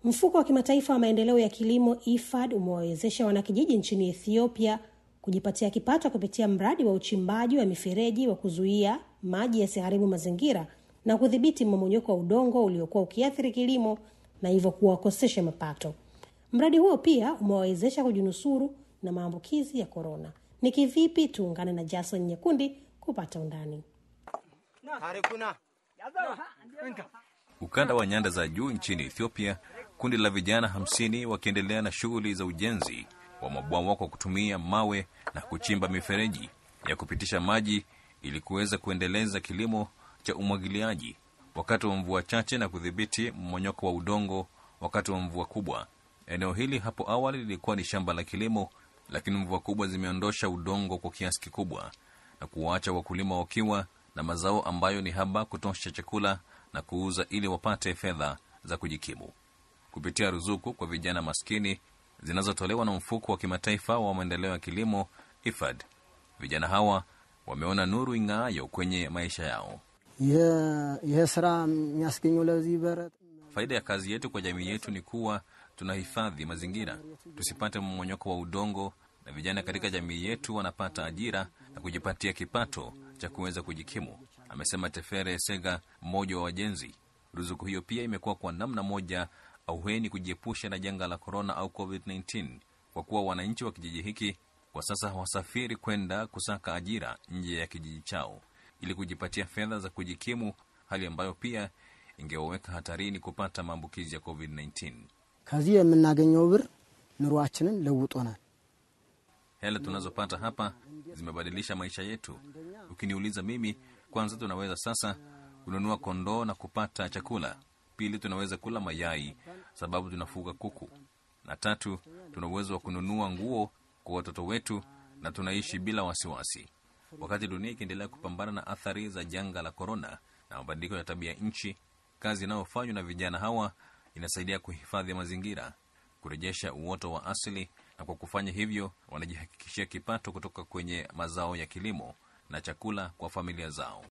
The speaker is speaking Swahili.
Mfuko wa kimataifa wa maendeleo ya kilimo IFAD umewawezesha wanakijiji nchini Ethiopia kujipatia kipato kupitia mradi wa uchimbaji wa mifereji wa kuzuia maji yasiharibu mazingira na kudhibiti mmomonyoko wa udongo uliokuwa ukiathiri kilimo na hivyo kuwakosesha mapato. Mradi huo pia umewawezesha kujinusuru na maambukizi ya korona. Ni kivipi? Tuungane na Jason Nyekundi kupata undani. Ukanda wa nyanda za juu nchini Ethiopia, kundi la vijana hamsini wakiendelea na shughuli za ujenzi wa mabwawa kwa kutumia mawe na kuchimba mifereji ya kupitisha maji ili kuweza kuendeleza kilimo cha umwagiliaji wakati wa mvua chache na kudhibiti mmonyoko wa udongo wakati wa mvua kubwa. Eneo hili hapo awali lilikuwa ni shamba la kilimo, lakini mvua kubwa zimeondosha udongo kwa kiasi kikubwa na kuwaacha wakulima wakiwa na mazao ambayo ni haba kutosha chakula na kuuza ili wapate fedha za kujikimu kupitia ruzuku kwa vijana maskini zinazotolewa na mfuko wa kimataifa wa maendeleo ya kilimo IFAD. Vijana hawa wameona nuru ing'aayo kwenye maisha yao. ይህ ስራ የሚያስገኘው ለዚህ በረት Faida ya kazi yetu kwa jamii yetu ni kuwa tunahifadhi mazingira, tusipate mmonyoko wa udongo, na vijana katika jamii yetu wanapata ajira na kujipatia kipato cha kuweza kujikimu, amesema Tefere Sega, mmoja wa wajenzi. Ruzuku hiyo pia imekuwa kwa namna moja auheni kujiepusha na janga la korona au COVID-19 kwa kuwa wananchi wa kijiji hiki kwa sasa hawasafiri kwenda kusaka ajira nje ya kijiji chao ili kujipatia fedha za kujikimu, hali ambayo pia ingewaweka hatarini kupata maambukizi ya COVID-19. ከዚህ የምናገኘው ብር ኑሯችንን ለውጦናል። Hela tunazopata hapa zimebadilisha maisha yetu. Ukiniuliza mimi, kwanza tunaweza sasa kununua kondoo na kupata chakula. Pili, tunaweza kula mayai sababu tunafuga kuku, na tatu, tuna uwezo wa kununua nguo kwa watoto wetu na tunaishi bila wasiwasi. Wakati dunia ikiendelea kupambana na athari za janga la korona na mabadiliko ya tabia nchi, kazi inayofanywa na vijana hawa inasaidia kuhifadhi mazingira, kurejesha uoto wa asili, na kwa kufanya hivyo wanajihakikishia kipato kutoka kwenye mazao ya kilimo na chakula kwa familia zao.